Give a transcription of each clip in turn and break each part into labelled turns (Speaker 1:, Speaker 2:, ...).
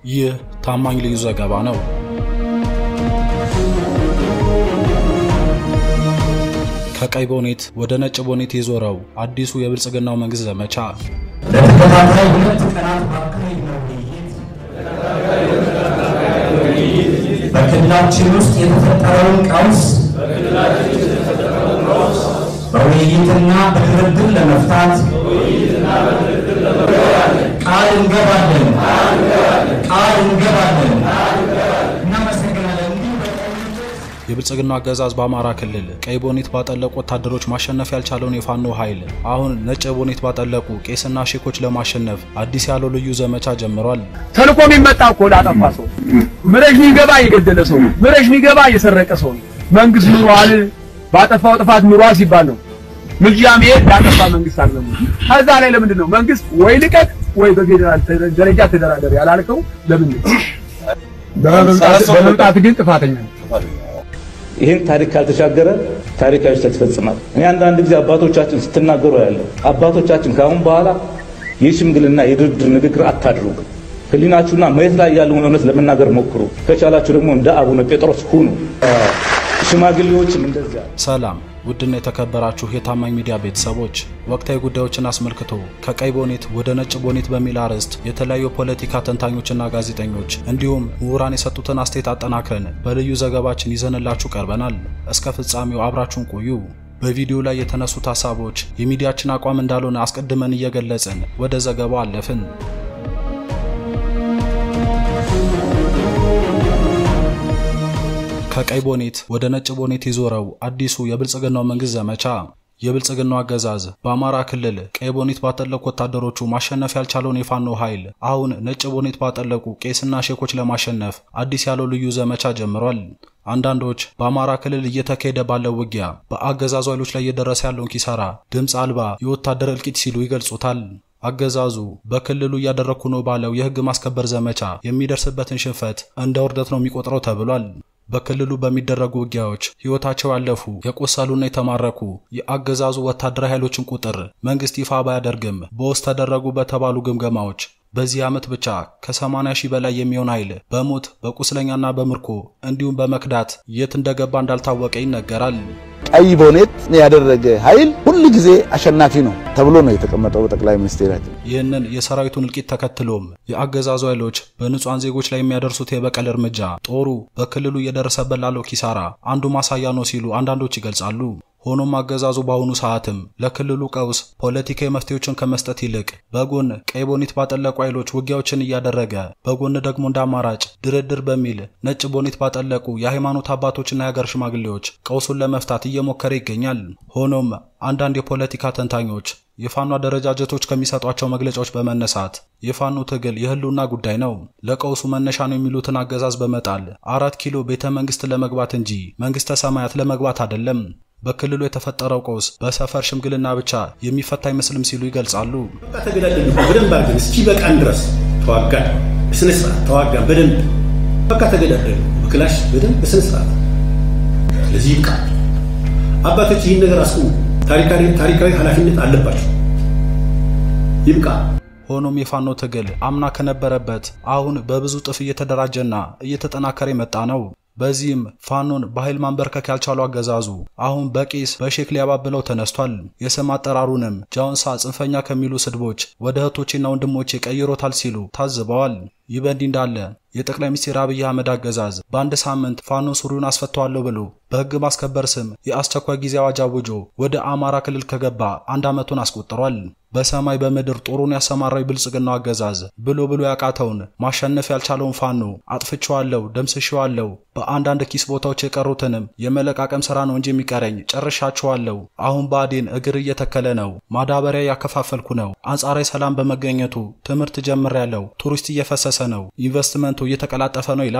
Speaker 1: ይህ ታማኝ ልዩ ዘገባ ነው። ከቀይ ቦኔት ወደ ነጭ ቦኔት የዞረው አዲሱ የብልጽግናው መንግስት ዘመቻ
Speaker 2: ለተከታታይ ሁለት ቀናት ባካሄድነው ውይይት በክልላችን ውስጥ የተፈጠረውን ቀውስ በውይይትና በድርድር ለመፍታት ቃል እንገባለን ቃል እንገባለን። እናመሰግናለን። እንዲሁ በቀኝነት
Speaker 1: የብልጽግናው አገዛዝ በአማራ ክልል ቀይ ቦኔት ባጠለቁ ወታደሮች ማሸነፍ ያልቻለውን የፋኖ ኃይል አሁን ነጭ ቦኔት ባጠለቁ ቄስና ሼኮች ለማሸነፍ አዲስ ያለው ልዩ ዘመቻ ጀምሯል።
Speaker 3: ተልኮ የሚመጣ እኮ ላጠፋ ሰው ምረሽ ሚገባ የገደለ ሰው ነው። ምረሽ ሚገባ የሰረቀ ሰው ነው። መንግስት ኑሯል፣ ባጠፋው ጥፋት ኑሯል ሲባል ነው። ምልጃ መሄድ ላጠፋ መንግስት አይደለም። ከዛ ላይ ለምንድን ነው መንግስት ወይ ልቀቅ ወይ በፌዴራል ደረጃ ተደራደር ያላልከው? ለምንድን ነው? በመምጣት ግን ጥፋተኛ ነው።
Speaker 4: ይህን ታሪክ ካልተሻገረ ታሪካዊ ስህተት ይፈጽማል። እኔ አንዳንድ ጊዜ አባቶቻችን ስትናገሩ ያለው አባቶቻችን ከአሁን በኋላ የሽምግልና የድርድር ንግግር አታድርጉ። ሕሊናችሁና መሬት ላይ ያለውን እውነት ለመናገር ሞክሩ። ከቻላችሁ ደግሞ እንደ አቡነ ጴጥሮስ ሁኑ። ሽማግሌዎችም እንደዚያ
Speaker 1: ሰላም ውድና የተከበራችሁ የታማኝ ሚዲያ ቤተሰቦች፣ ወቅታዊ ጉዳዮችን አስመልክቶ ከቀይ ቦኔት ወደ ነጭ ቦኔት በሚል አርዕስት የተለያዩ ፖለቲካ ተንታኞችና ጋዜጠኞች እንዲሁም ምሁራን የሰጡትን አስተያየት አጠናክረን በልዩ ዘገባችን ይዘንላችሁ ቀርበናል። እስከ ፍጻሜው አብራችሁን ቆዩ። በቪዲዮ ላይ የተነሱት ሀሳቦች የሚዲያችን አቋም እንዳልሆነ አስቀድመን እየገለጽን ወደ ዘገባው አለፍን። ከቀይ ቦኔት ወደ ነጭ ቦኔት የዞረው አዲሱ የብልጽግናው መንግስት ዘመቻ የብልጽግናው አገዛዝ በአማራ ክልል ቀይ ቦኔት ባጠለቁ ወታደሮቹ ማሸነፍ ያልቻለውን የፋኖ ኃይል አሁን ነጭ ቦኔት ባጠለቁ ቄስና ሼኮች ለማሸነፍ አዲስ ያለው ልዩ ዘመቻ ጀምሯል። አንዳንዶች በአማራ ክልል እየተካሄደ ባለው ውጊያ በአገዛዙ ኃይሎች ላይ እየደረሰ ያለውን ኪሳራ ድምፅ አልባ የወታደር እልቂት ሲሉ ይገልጹታል። አገዛዙ በክልሉ እያደረግኩ ነው ባለው የህግ ማስከበር ዘመቻ የሚደርስበትን ሽንፈት እንደ ውርደት ነው የሚቆጥረው ተብሏል። በክልሉ በሚደረጉ ውጊያዎች ሕይወታቸው ያለፉ የቆሰሉና የተማረኩ የአገዛዙ ወታደራዊ ኃይሎችን ቁጥር መንግስት ይፋ ባያደርግም በውስጥ ተደረጉ በተባሉ ግምገማዎች በዚህ ዓመት ብቻ ከ80 ሺህ በላይ የሚሆን ኃይል በሞት በቁስለኛና በምርኮ እንዲሁም በመክዳት የት እንደገባ እንዳልታወቀ ይነገራል።
Speaker 5: ቀይ ቦኔት ያደረገ ኃይል ሁል ጊዜ አሸናፊ ነው ተብሎ ነው የተቀመጠው በጠቅላይ ሚኒስቴራችን።
Speaker 1: ይህንን የሰራዊቱን እልቂት ተከትሎም የአገዛዙ ኃይሎች በንጹሐን ዜጎች ላይ የሚያደርሱት የበቀል እርምጃ ጦሩ በክልሉ እየደረሰበት ላለው ኪሳራ አንዱ ማሳያ ነው ሲሉ አንዳንዶች ይገልጻሉ። ሆኖም አገዛዙ በአሁኑ ሰዓትም ለክልሉ ቀውስ ፖለቲካዊ መፍትሄዎችን ከመስጠት ይልቅ በጎን ቀይ ቦኔት ባጠለቁ ኃይሎች ውጊያዎችን እያደረገ በጎን ደግሞ እንደ አማራጭ ድርድር በሚል ነጭ ቦኔት ባጠለቁ የሃይማኖት አባቶችና የሀገር ሽማግሌዎች ቀውሱን ለመፍታት እየሞከረ ይገኛል። ሆኖም አንዳንድ የፖለቲካ ተንታኞች የፋኖ አደረጃጀቶች ከሚሰጧቸው መግለጫዎች በመነሳት የፋኖ ትግል የህልውና ጉዳይ ነው፣ ለቀውሱ መነሻ ነው የሚሉትን አገዛዝ በመጣል አራት ኪሎ ቤተ መንግስት ለመግባት እንጂ መንግስተ ሰማያት ለመግባት አይደለም በክልሉ የተፈጠረው ቀውስ በሰፈር ሽምግልና ብቻ የሚፈታ አይመስልም ሲሉ ይገልጻሉ።
Speaker 6: በቃ ተገዳደሉ በደንብ አድርገን እስኪ በቃን ድረስ ተዋጋን፣ በስነ ስርዓት ተዋጋን በደንብ በቃ ተገዳደሉ በክላሽ በደንብ በስነ ስርዓት። ስለዚህ ይብቃ። አባቶች ይህን ነገር አስቁሙ። ታሪካዊ ኃላፊነት አለባቸው። ይብቃ።
Speaker 1: ሆኖም የፋኖ ትግል አምና ከነበረበት አሁን በብዙ ጥፍ እየተደራጀና እየተጠናከረ የመጣ ነው። በዚህም ፋኖን በኃይል ማንበርከክ ያልቻሉ አገዛዙ አሁን በቄስ በሼክ ሊያባብለው ተነስቷል። የስም አጠራሩንም ጃውንሳ ጽንፈኛ ከሚሉ ስድቦች ወደ እህቶቼና ወንድሞቼ ቀይሮታል ሲሉ ታዝበዋል። ይህ በእንዲህ እንዳለ የጠቅላይ ሚኒስትር አብይ አህመድ አገዛዝ በአንድ ሳምንት ፋኖ ሱሪውን አስፈተዋለሁ ብሎ በሕግ ማስከበር ስም የአስቸኳይ ጊዜ አዋጅ አውጆ ወደ አማራ ክልል ከገባ አንድ ዓመቱን አስቆጥሯል። በሰማይ በምድር ጦሩን ያሰማራው የብልጽግናው አገዛዝ ብሎ ብሎ ያቃተውን ማሸነፍ ያልቻለውን ፋኖ አጥፍቼዋለሁ፣ ደምስሼዋለሁ፣ በአንዳንድ ኪስ ቦታዎች የቀሩትንም የመለቃቀም ስራ ነው እንጂ የሚቀረኝ ጨርሻቸዋለሁ። አሁን ብአዴን እግር እየተከለ ነው፣ ማዳበሪያ እያከፋፈልኩ ነው፣ አንጻራዊ ሰላም በመገኘቱ ትምህርት ጀምሬያለሁ፣ ቱሪስት እየፈሰሰ ነው፣ ኢንቨስትመንቱ እየተቀላጠፈ ነው ይላል።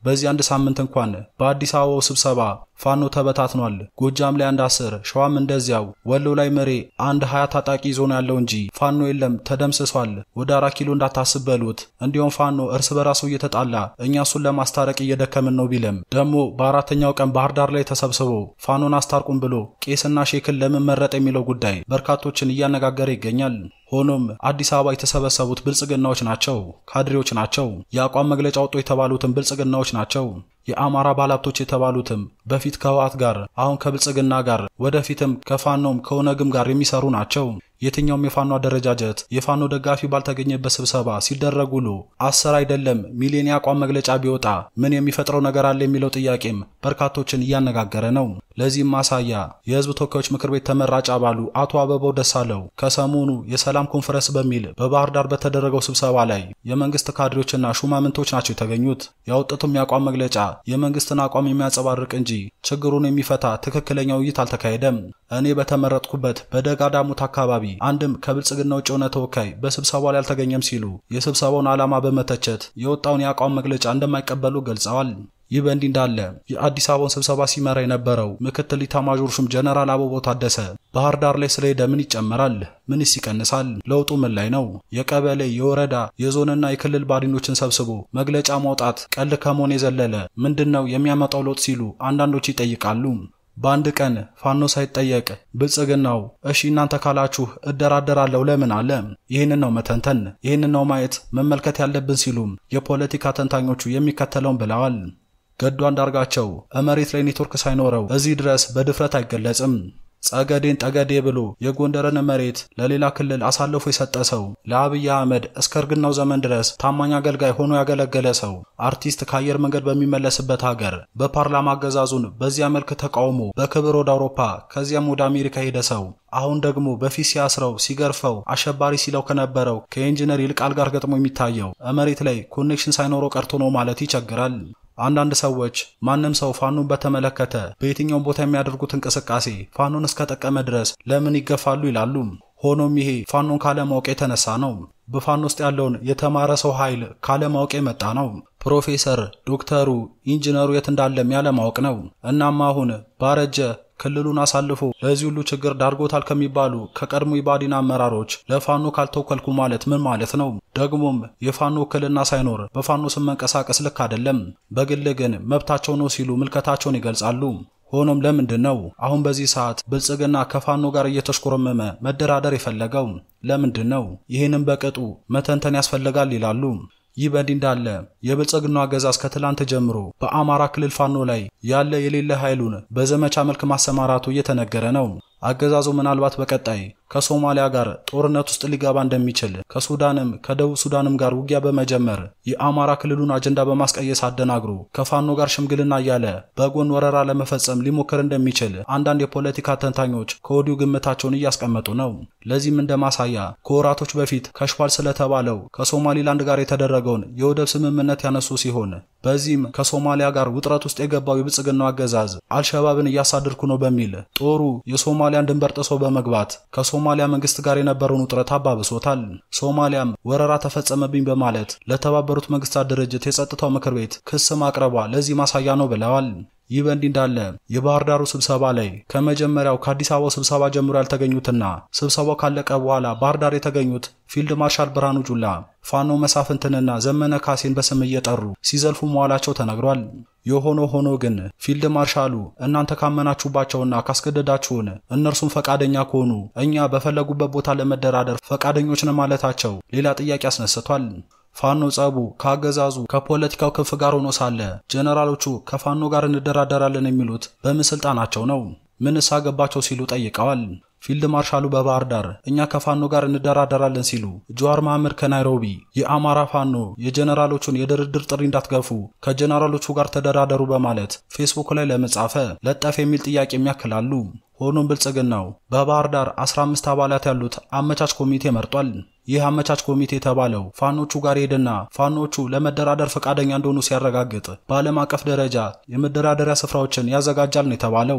Speaker 1: በዚህ አንድ ሳምንት እንኳን በአዲስ አበባው ስብሰባ ፋኖ ተበታትኗል። ጎጃም ላይ አንድ አስር፣ ሸዋም እንደዚያው፣ ወሎ ላይ መሬ አንድ ሀያ ታጣቂ ይዞ ነው ያለው እንጂ ፋኖ የለም ተደምስሷል። ወደ አራት ኪሎ እንዳታስብ በሉት። እንዲሁም ፋኖ እርስ በራሱ እየተጣላ እኛ እሱን ለማስታረቅ እየደከምን ነው ቢልም ደግሞ በአራተኛው ቀን ባህር ዳር ላይ ተሰብስቦ ፋኖን አስታርቁም ብሎ ቄስና ሼክን ለምን መረጥ የሚለው ጉዳይ በርካቶችን እያነጋገረ ይገኛል። ሆኖም አዲስ አበባ የተሰበሰቡት ብልጽግናዎች ናቸው፣ ካድሬዎች ናቸው። የአቋም መግለጫ ወጡ የተባሉትም ብልጽግናዎች ናቸው። የአማራ ባለሀብቶች የተባሉትም በፊት ከህወሓት ጋር አሁን ከብልጽግና ጋር ወደፊትም ከፋኖም ከኦነግም ጋር የሚሰሩ ናቸው። የትኛውም የፋኖ አደረጃጀት የፋኖ ደጋፊ ባልተገኘበት ስብሰባ ሲደረግ ውሎ አስር አይደለም ሚሊዮን የአቋም መግለጫ ቢወጣ ምን የሚፈጥረው ነገር አለ የሚለው ጥያቄም በርካቶችን እያነጋገረ ነው። ለዚህም ማሳያ የህዝብ ተወካዮች ምክር ቤት ተመራጭ አባሉ አቶ አበባው ደሳለው ከሰሞኑ የሰላም ኮንፈረንስ በሚል በባህር ዳር በተደረገው ስብሰባ ላይ የመንግስት ካድሬዎችና ሹማምንቶች ናቸው የተገኙት። ያወጡትም የአቋም መግለጫ የመንግስትን አቋም የሚያንጸባርቅ እንጂ ችግሩን የሚፈታ ትክክለኛ ውይይት አልተካሄደም። እኔ በተመረጥኩበት በደጋዳሙት አካባቢ አንድም ከብልጽግና ውጭ የሆነ ተወካይ በስብሰባው ላይ አልተገኘም ሲሉ የስብሰባውን ዓላማ በመተቸት የወጣውን የአቋም መግለጫ እንደማይቀበሉ ገልጸዋል። ይህ በእንዲህ እንዳለ የአዲስ አበባውን ስብሰባ ሲመራ የነበረው ምክትል ኢታማዦር ሹም ጀነራል አበባው ታደሰ ባህር ዳር ላይ ስለሄደ ምን ይጨመራል? ምንስ ይቀንሳል? ለውጡ ምን ላይ ነው? የቀበሌ የወረዳ የዞንና የክልል ባዲኖችን ሰብስቦ መግለጫ ማውጣት ቀልድ ከመሆን የዘለለ ምንድን ነው የሚያመጣው ለውጥ ሲሉ አንዳንዶች ይጠይቃሉ። በአንድ ቀን ፋኖ ሳይጠየቅ ብልጽግናው እሺ እናንተ ካላችሁ እደራደራለሁ ለምን አለ? ይህንን ነው መተንተን፣ ይህንን ነው ማየት መመልከት ያለብን ሲሉም የፖለቲካ ተንታኞቹ የሚከተለውን ብለዋል። ገዱ አንዳርጋቸው መሬት ላይ ኔትወርክ ሳይኖረው እዚህ ድረስ በድፍረት አይገለጽም። ጸገዴን ጠገዴ ብሎ የጎንደርን መሬት ለሌላ ክልል አሳልፎ የሰጠ ሰው፣ ለአብይ አህመድ እስከ እርግናው ዘመን ድረስ ታማኝ አገልጋይ ሆኖ ያገለገለ ሰው፣ አርቲስት ከአየር መንገድ በሚመለስበት ሀገር በፓርላማ አገዛዙን በዚያ መልክ ተቃውሞ በክብር ወደ አውሮፓ ከዚያም ወደ አሜሪካ ሄደ ሰው አሁን ደግሞ በፊት ሲያስረው ሲገርፈው አሸባሪ ሲለው ከነበረው ከኢንጂነር ይልቃል ጋር ገጥሞ የሚታየው መሬት ላይ ኮኔክሽን ሳይኖረው ቀርቶ ነው ማለት ይቸግራል። አንዳንድ ሰዎች ማንም ሰው ፋኖን በተመለከተ በየትኛውም ቦታ የሚያደርጉት እንቅስቃሴ ፋኖን እስከጠቀመ ድረስ ለምን ይገፋሉ ይላሉ። ሆኖም ይሄ ፋኖን ካለማወቅ የተነሳ ነው። በፋኖ ውስጥ ያለውን የተማረ ሰው ኃይል ካለማወቅ የመጣ ነው። ፕሮፌሰር፣ ዶክተሩ፣ ኢንጂነሩ የት እንዳለም ያለማወቅ ነው። እናም አሁን ባረጀ ክልሉን አሳልፎ ለዚህ ሁሉ ችግር ዳርጎታል ከሚባሉ ከቀድሞ የባዲን አመራሮች ለፋኖ ካልተወከልኩ ማለት ምን ማለት ነው? ደግሞም የፋኖ ውክልና ሳይኖር በፋኖ ስም መንቀሳቀስ ልክ አይደለም። በግል ግን መብታቸው ነው ሲሉ ምልከታቸውን ይገልጻሉ። ሆኖም ለምንድን ነው አሁን በዚህ ሰዓት ብልጽግና ከፋኖ ጋር እየተሽኮረመመ መደራደር የፈለገው? ለምንድን ነው? ይህንም በቅጡ መተንተን ያስፈልጋል ይላሉ። ይህ በእንዲህ እንዳለ የብልጽግናው አገዛዝ ከትላንት ጀምሮ በአማራ ክልል ፋኖ ላይ ያለ የሌለ ኃይሉን በዘመቻ መልክ ማሰማራቱ እየተነገረ ነው። አገዛዙ ምናልባት በቀጣይ ከሶማሊያ ጋር ጦርነት ውስጥ ሊገባ እንደሚችል ከሱዳንም ከደቡብ ሱዳንም ጋር ውጊያ በመጀመር የአማራ ክልሉን አጀንዳ በማስቀየስ አደናግሮ ከፋኖ ጋር ሽምግልና እያለ በጎን ወረራ ለመፈጸም ሊሞክር እንደሚችል አንዳንድ የፖለቲካ ተንታኞች ከወዲሁ ግምታቸውን እያስቀመጡ ነው። ለዚህም እንደ ማሳያ ከወራቶች በፊት ከሽፏል ስለተባለው ከሶማሊላንድ ጋር የተደረገውን የወደብ ስምምነት ያነሱ ሲሆን በዚህም ከሶማሊያ ጋር ውጥረት ውስጥ የገባው የብልጽግናው አገዛዝ አልሸባብን እያሳደድኩ ነው በሚል ጦሩ የሶማሊያን ድንበር ጥሶ በመግባት ከሶማሊያ መንግስት ጋር የነበረውን ውጥረት አባብሶታል። ሶማሊያም ወረራ ተፈጸመብኝ በማለት ለተባበሩት መንግስታት ድርጅት የጸጥታው ምክር ቤት ክስ ማቅረቧ ለዚህ ማሳያ ነው ብለዋል። ይህ በእንዲህ እንዳለ የባህር ዳሩ ስብሰባ ላይ ከመጀመሪያው ከአዲስ አበባው ስብሰባ ጀምሮ ያልተገኙትና ስብሰባው ካለቀ በኋላ ባህር ዳር የተገኙት ፊልድ ማርሻል ብርሃኑ ጁላ ፋኖ መሳፍንትንና ዘመነ ካሴን በስም እየጠሩ ሲዘልፉ መዋላቸው ተነግሯል። የሆነ ሆኖ ግን ፊልድ ማርሻሉ እናንተ ካመናችሁባቸውና ካስገደዳችሁን እነርሱም ፈቃደኛ ከሆኑ እኛ በፈለጉበት ቦታ ለመደራደር ፈቃደኞች ነን ማለታቸው ሌላ ጥያቄ አስነስቷል። ፋኖ ጸቡ ከአገዛዙ ከፖለቲካው ክንፍ ጋር ሆኖ ሳለ ጀነራሎቹ ከፋኖ ጋር እንደራደራለን የሚሉት በምን ስልጣናቸው ነው? ምንስ አገባቸው ሲሉ ጠይቀዋል። ፊልድ ማርሻሉ በባህር ዳር እኛ ከፋኖ ጋር እንደራደራለን ሲሉ፣ ጀዋር መሐመድ ከናይሮቢ የአማራ ፋኖ የጀነራሎቹን የድርድር ጥሪ እንዳትገፉ ከጀነራሎቹ ጋር ተደራደሩ በማለት ፌስቡክ ላይ ለመጻፈ ለጠፍ የሚል ጥያቄ የሚያክላሉ። ሆኖም ብልጽግናው በባህር ዳር 15 አባላት ያሉት አመቻች ኮሚቴ መርጧል። ይህ አመቻች ኮሚቴ የተባለው ፋኖቹ ጋር ሄድና ፋኖቹ ለመደራደር ፈቃደኛ እንደሆኑ ሲያረጋግጥ በዓለም አቀፍ ደረጃ የመደራደሪያ ስፍራዎችን ያዘጋጃል ነው የተባለው።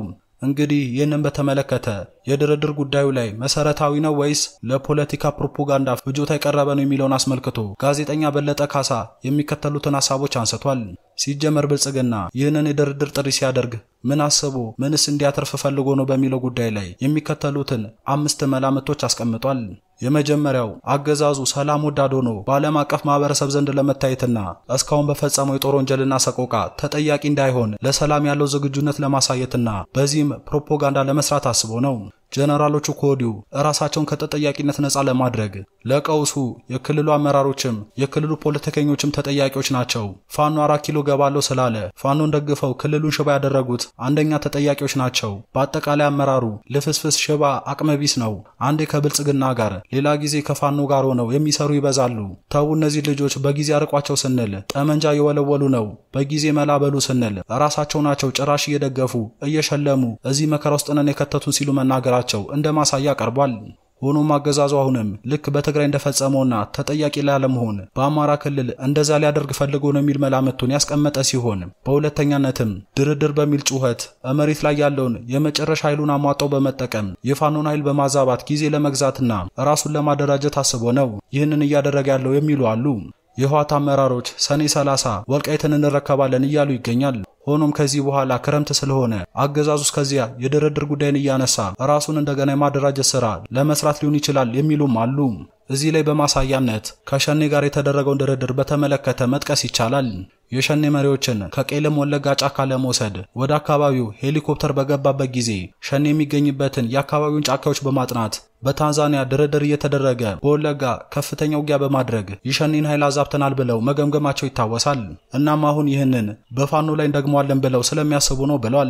Speaker 1: እንግዲህ ይህንን በተመለከተ የድርድር ጉዳዩ ላይ መሰረታዊ ነው ወይስ ለፖለቲካ ፕሮፓጋንዳ ፍጆታ የቀረበ ነው የሚለውን አስመልክቶ ጋዜጠኛ በለጠ ካሳ የሚከተሉትን ሀሳቦች አንስቷል። ሲጀመር ብልጽግና ይህንን የድርድር ጥሪ ሲያደርግ ምን አስቦ ምንስ እንዲያተርፍ ፈልጎ ነው በሚለው ጉዳይ ላይ የሚከተሉትን አምስት መላምቶች አስቀምጧል። የመጀመሪያው አገዛዙ ሰላም ወዳድ ሆኖ በዓለም አቀፍ ማህበረሰብ ዘንድ ለመታየትና እስካሁን በፈጸመው የጦር ወንጀልና ሰቆቃ ተጠያቂ እንዳይሆን ለሰላም ያለው ዝግጁነት ለማሳየትና በዚህም ፕሮፓጋንዳ ለመስራት አስቦ ነው። ጀነራሎቹ ከወዲሁ ራሳቸውን ከተጠያቂነት ነፃ ለማድረግ ለቀውሱ የክልሉ አመራሮችም የክልሉ ፖለቲከኞችም ተጠያቂዎች ናቸው። ፋኖ አራት ኪሎ ገባለው ስላለ ፋኖን ደግፈው ክልሉን ሽባ ያደረጉት አንደኛ ተጠያቂዎች ናቸው። በአጠቃላይ አመራሩ ልፍስፍስ ሽባ አቅመቢስ ነው። አንዴ ከብልጽግና ጋር ሌላ ጊዜ ከፋኖ ጋር ሆነው የሚሰሩ ይበዛሉ። ተዉ እነዚህ ልጆች በጊዜ አርቋቸው ስንል ጠመንጃ እየወለወሉ ነው፣ በጊዜ መላበሉ ስንል ራሳቸው ናቸው ጭራሽ እየደገፉ እየሸለሙ እዚህ መከራ ውስጥ ነን የከተቱን ሲሉ መናገራቸው እንደ ማሳያ ቀርቧል። ሆኖም አገዛዙ አሁንም ልክ በትግራይ እንደፈጸመውና ተጠያቂ ላለመሆን በአማራ ክልል እንደዛ ሊያደርግ ፈልጎ ነው የሚል መላምቱን ያስቀመጠ ሲሆን በሁለተኛነትም ድርድር በሚል ጩኸት መሬት ላይ ያለውን የመጨረሻ ኃይሉን አሟጠው በመጠቀም የፋኖን ኃይል በማዛባት ጊዜ ለመግዛትና ራሱን ለማደራጀት አስቦ ነው ይህንን እያደረገ ያለው የሚሉ አሉ። የህወሓት አመራሮች ሰኔ 30 ወልቃይትን እንረከባለን እያሉ ይገኛል። ሆኖም ከዚህ በኋላ ክረምት ስለሆነ አገዛዙ እስከዚያ የድርድር ጉዳይን እያነሳ ራሱን እንደገና የማደራጀት ስራ ለመስራት ሊሆን ይችላል የሚሉም አሉ። እዚህ ላይ በማሳያነት ከሸኔ ጋር የተደረገውን ድርድር በተመለከተ መጥቀስ ይቻላል። የሸኔ መሪዎችን ከቄለም ወለጋ ጫካ ለመውሰድ ወደ አካባቢው ሄሊኮፕተር በገባበት ጊዜ ሸኔ የሚገኝበትን የአካባቢውን ጫካዎች በማጥናት በታንዛኒያ ድርድር እየተደረገ በወለጋ ከፍተኛ ውጊያ በማድረግ የሸኔን ኃይል አዛብተናል ብለው መገምገማቸው ይታወሳል። እናም አሁን ይህንን በፋኖ ላይ እንደግመዋለን ብለው ስለሚያስቡ ነው ብሏል።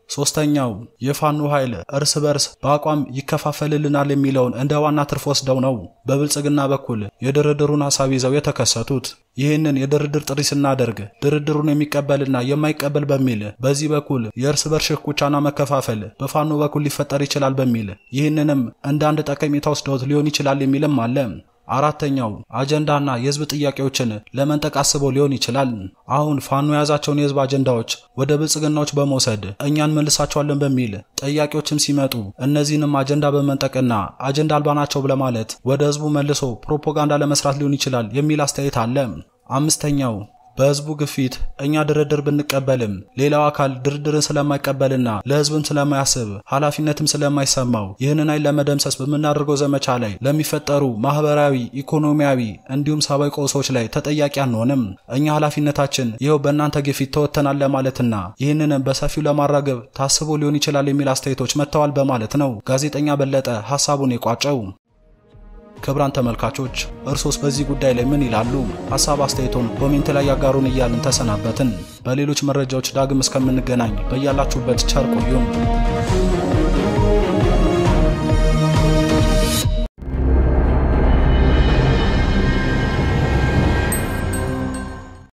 Speaker 1: ሶስተኛው የፋኖ ኃይል እርስ በርስ በአቋም ይከፋፈልልናል የሚለውን እንደ ዋና ትርፍ ወስደው ነው በብልጽግና በኩል የድርድሩን ሐሳብ ይዘው የተከሰቱት። ይህንን የድርድር ጥሪ ስናደርግ ድርድሩን የሚቀበልና የማይቀበል በሚል በዚህ በኩል የእርስ በርስ ሽኩቻና መከፋፈል በፋኖ በኩል ሊፈጠር ይችላል በሚል ይህንንም እንደ አንድ ጠቀሜታ ወስደውት ሊሆን ይችላል የሚልም አለ። አራተኛው አጀንዳና የህዝብ ጥያቄዎችን ለመንጠቅ አስበው ሊሆን ይችላል። አሁን ፋኖ የያዛቸውን የህዝብ አጀንዳዎች ወደ ብልጽግናዎች በመውሰድ እኛ እንመልሳቸዋለን በሚል ጥያቄዎችም ሲመጡ እነዚህንም አጀንዳ በመንጠቅና አጀንዳ አልባ ናቸው ለማለት ወደ ህዝቡ መልሶ ፕሮፓጋንዳ ለመስራት ሊሆን ይችላል የሚል አስተያየት አለ። አምስተኛው በህዝቡ ግፊት እኛ ድርድር ብንቀበልም ሌላው አካል ድርድርን ስለማይቀበልና ለህዝብም ስለማያስብ ኃላፊነትም ስለማይሰማው ይህንን ኃይል ለመደምሰስ በምናደርገው ዘመቻ ላይ ለሚፈጠሩ ማህበራዊ፣ ኢኮኖሚያዊ እንዲሁም ሰብአዊ ቀውሶች ላይ ተጠያቂ አንሆንም። እኛ ኃላፊነታችን ይኸው በእናንተ ግፊት ተወጥተናል ለማለትና ይህንንም በሰፊው ለማራገብ ታስቦ ሊሆን ይችላል የሚል አስተያየቶች መጥተዋል በማለት ነው ጋዜጠኛ በለጠ ሀሳቡን የቋጨው። ክብራን ተመልካቾች እርሶስ በዚህ ጉዳይ ላይ ምን ይላሉ? ሀሳብ አስተያየቶን ኮሜንት ላይ ያጋሩን እያልን ተሰናበትን። በሌሎች መረጃዎች ዳግም እስከምንገናኝ በያላችሁበት ቸር ቆዩን።